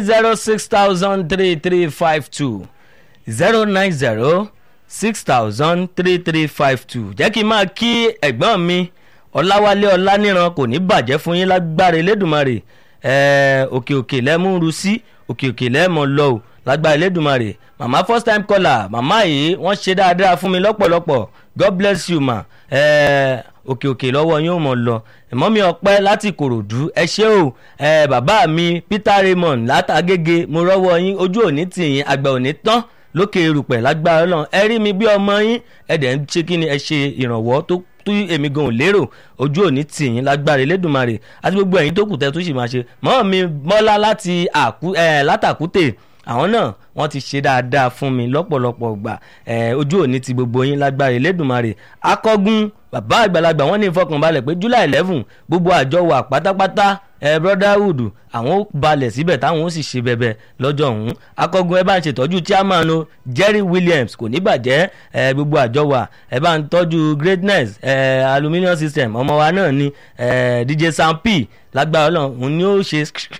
zero six thousand three three five two zero nine zero six thousand three three five two jẹ́ kí n máa kí ẹ̀gbọ́n mi ọ̀làwálé ọ̀làníran kò ní bàjẹ́ fún yín lágbára elédùnmarè ẹ̀ẹ́ òkè òkè lẹ́múru sí òkè òkè lẹ́mọ̀ lọ o lágbára elédùnmarè màmá first time caller màmá yìí wọ́n ṣe dáadáa fún mi lọ́pọ̀lọpọ̀ god bless you ma ẹ̀ẹ́ òkè òkè lọ́wọ́ yín ò mọ̀ lọ ẹ̀mọ́ mi ọpẹ́ láti kòròdú ẹ ṣé o ẹ̀ bàbá mi peter raymond látàgége mo rọ́wọ́ yín ojú òní tì yín àgbà òní tán lókè erùpẹ̀ lágbára ọlọ́run ẹ rí mi bí ọmọ yín ẹ dẹ̀ ń ṣe kí ni ẹ ṣe ìrànwọ́ tó tó èmi gan ò lérò ojú òní tì yín lágbára elédùnmarè àti gbogbo ẹ̀yin tó kù tẹ́ tó sì máa ṣe mọ́ mi mọ́lá láti àkú ẹ̀ látàkútè àwọn náà wọ́n ti ṣe dáadáa fún mi lọ́pọ̀lọpọ̀ gbà ẹ̀ ojú òní ti gbogbo yín lágbára elédùnmarè akọ́gun bàbá àgbàlagbà wọ́n ní ìfọkànbalẹ̀ pé july eleven gbogbo àjọ wà pátápátá ẹ brotherhood àwọn ó balẹ̀ síbẹ̀ táwọn ó sì ṣe bẹ̀bẹ̀ lọ́jọ́ ọ̀hún akọgun ẹ bá ń ṣètọ́jú chairman o jerry williams kò ní bàjẹ́ ẹ gbogbo àjọ wa ẹ bá ń tọ́jú greatness ẹ aluminium system ọmọ wa náà ni ẹ dj sam p lágbára ọlọ́run òun ni ó ṣe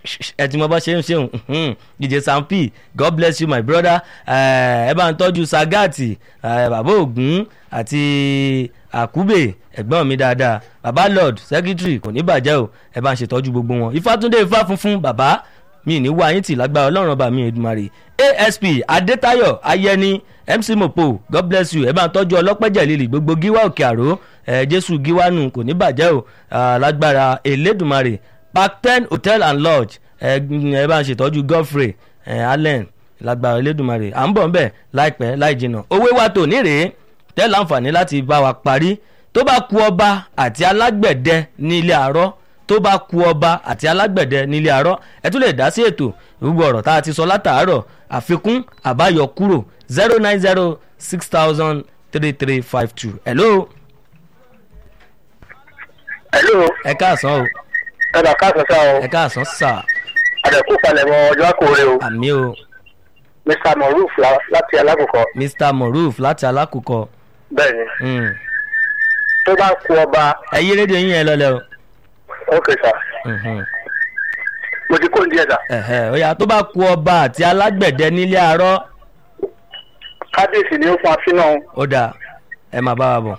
ẹ tí mo bá ṣe ń ṣe òun dj sam p god bless you my brother ẹ bá ń tọ́jú sagati bàbá ògún àti àkúbè ẹ̀gbọ́n mi dáadáa baba lord secretary kò ní bàjẹ́ o ẹ bá ń ṣètọ́jú gbogbo wọn ifátúndé ifá funfun bàbá mi ní wá yín tì lágbára ọlọ́run ọba mi Èdùmàrè asp adétayọ̀ ayẹni mc mopo god bless you ẹ bá ń tọ́jú ọlọ́pẹ́jẹ̀ lílì gbogbo gíwá òkè àró ẹ jésù gíwánu kò ní bàjẹ́ o lágbára elédùmarè park ten hotel and lodge ẹ bá ń ṣètọ́jú godfrey allen lágbára elédùmarè à ń bọ̀ ń bẹ̀ láìpẹ́ láì jìnnà owó wa tò ní rèé tẹ́ láǹfààní láti bá wa parí tó bá ku ọba àti alágbẹ̀dẹ ní ilé àárọ̀ tó bá ku ọba àti alágbẹ̀dẹ ní ilé àárọ̀ ẹ tún lè dá sí ètò gbogbo ọ̀rọ̀ tá a ti sọ látàárọ̀ àfikún àbáyọ kúrò zero nine zero six thousand three three five two hello. hello. ẹ káàsán o. ẹ bá káàsán sá o. ẹ káàsán sà. àdẹ̀kú palẹ̀mọ́ ọjọ́ àkórè o. àmì o. mr moruf láti alákòókò. mr moruf láti alákòókò. bẹ́ẹ̀ni Mm. tó bá ku ọba ẹ yí rédíò yín yẹn lọlẹ o. ok sà Mhm. mo ti kó ní díẹ̀ sà. Ẹ̀hẹ̀, ó yá tó bá ku ọba àti alágbẹ̀dẹ nílé àárọ̀ kábíyèsí ni ó fún afínà ó dáa ẹ máa bá wa bọ̀.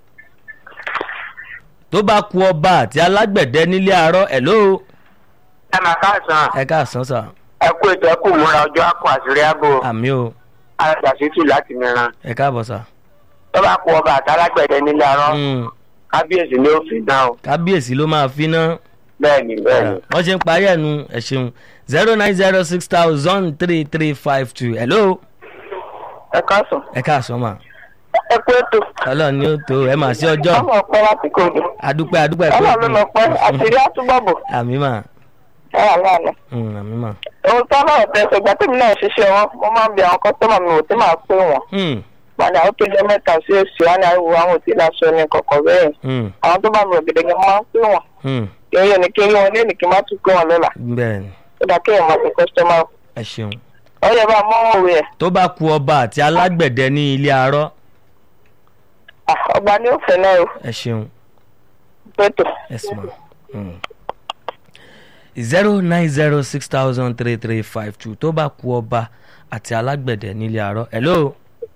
tó bá ku ọba àti alágbẹ̀dẹ nílé àárọ̀ ẹ̀ ló ẹ máa káàsán ẹ káàsán sà ẹ kú ètò ẹ kú múra ọjọ́ àkó àṣírí ààbò àmì o àgbàṣítù láti mìíràn ẹ káàbọ̀ sà. tó bá ku ọba àtàlágbẹ̀dẹ nílé arọ́ Mm, kábíyèsí ni ó fi dán o kábíyèsí ló máa fi ná bẹ́ẹ̀ni bẹ́ẹ̀ni. wọ́n ṣe ń parí ẹ̀nu ẹ̀ ṣeun zero nine zero six thousand three three five two hello ẹ káàsán ẹ káàsán mà ẹ kú ètò ọlọ́run ni ó tó ẹ mà sí ọjọ́ ọmọ ọpẹ láti kóòdù adúpẹ́ adúpẹ́ pé ọlọ́run ló lọ pẹ àṣírí àtúbọ̀bọ̀ àmì mà ẹ wà lánàá. Mm, àmì mà. ohun tó náà tẹsẹ̀ ìgbà tèmi náà ṣiṣẹ́ wọn mo máa ń bi àwọn kọ́sọ́mà mi ò tí máa pé wọn. Mm, padà ó tó jẹ́ mẹ́ta sí èsì wọn ni àwọn àwọn òtí láṣọ ní kọ̀kọ̀ bẹ́ẹ̀. mm, àwọn tó bá mi ò gèdè gan máa ń pé wọn. mm, eré ni kí wọn lé ní kí n má tún pé wọn lọ́la. bẹ́ẹ̀ ni ó dà kéèyàn máa fi kọ́sọ́mà. ẹ ṣeun. ó yẹ bá mọ́ òwe ẹ̀ tó bá ku ọba àti alágbẹ̀dẹ ní ilé arọ́ Ah, ọba ní òfin náà o ẹ ṣeun pẹ̀tọ̀. yes ma. Mm. zero nine zero six thousand three three five two tó bá ku ọba àti alágbẹ̀dẹ nílé arọ́ hello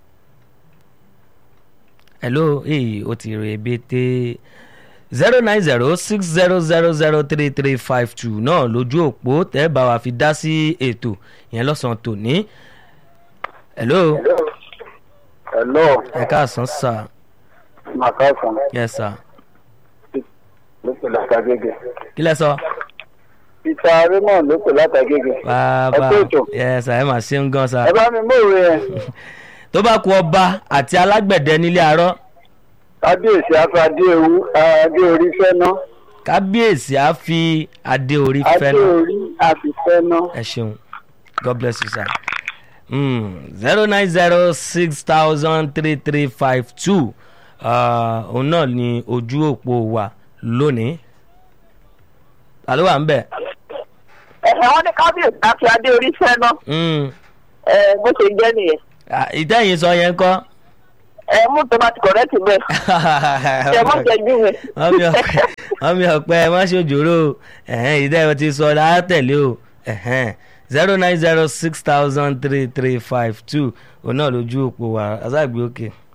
hello ee o ti rè bété zero nine zero six zero zero zero three three five two náà lójú òpó tẹ́ bá wa fi dá sí ètò yẹn lọ́sàn-án tòní hello hello ẹ káàsán sir màkàsán yes sir ló pè látàgége. kí lẹ sọ. peter raymond ló pè látàgége. bàbá Ẹ kú ètò. yes sir ẹ mà ṣe ń gan sa. ẹ bá mi mú òwe yẹn. tó bá ku ọba àti alágbẹ̀dẹ nílé arọ́ kábíyèsí afadé ewu adé orí fẹ́ná kábíyèsí á fi adé orí adé fẹ́ náà orí àfi fẹ́ná. ẹ ṣeun god bless you sir. zero nine zero six thousand three three five two òun náà ni ojú òpó wa lónìí. ta ló wà ń bẹ̀? ẹ̀hẹ̀ wọ́n ní kábíyèsí àfi adé orí fẹ́ná Mm, ẹ̀ bó ṣe jẹ́ nìyẹn. ah, ìtẹ́yìn sọ yẹn kọ́. ẹ̀ mú tó bá ti kọ̀rẹ́tì bẹ́ẹ̀ ẹ̀ mọ́ jẹ́jú mi. mọ́mí ọ̀pẹ mọ́mí ọ̀pẹ ẹ má ṣòjòrò ẹ̀hẹ́n ìdá ẹ̀ ti sọ látẹ̀lé o ẹ̀hẹ́n zero nine zero six thousand three three five two òun náà lójú òpó wa azágbé òkè. Okay.